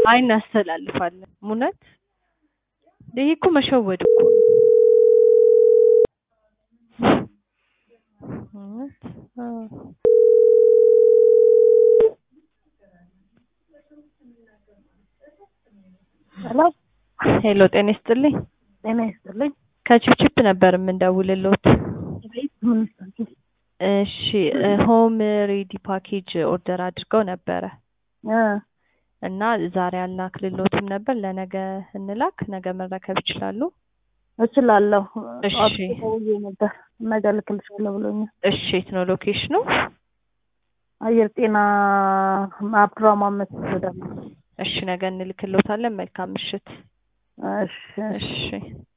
አይ እናስተላልፋለን። እውነት ይሄ እኮ መሸወድ እኮ ነው። እውነት አዎ። ሄሎ ሄሎ ጤና ይስጥልኝ። ጤና ይስጥልኝ። ከቺፕቺፕ ነበር የምንደውልልዎት። ቤት ምን ይስጥልኝ? እሺ ሆም ሬዲ ፓኬጅ ኦርደር አድርገው ነበረ እ እና ዛሬ አልላክልዎትም ነበር። ለነገ እንላክ። ነገ መረከብ ይችላሉ? እችላለሁ። እሺ። ጠዋት ደውዬ ነበር ነገ እልክልሻለሁ ብሎኛል። እሺ የት ነው ሎኬሽኑ? አየር ጤና አብዱራህማን መስጊድ ወደ እሺ ነገ እንልክልዎታለን። መልካም ምሽት። እሺ እሺ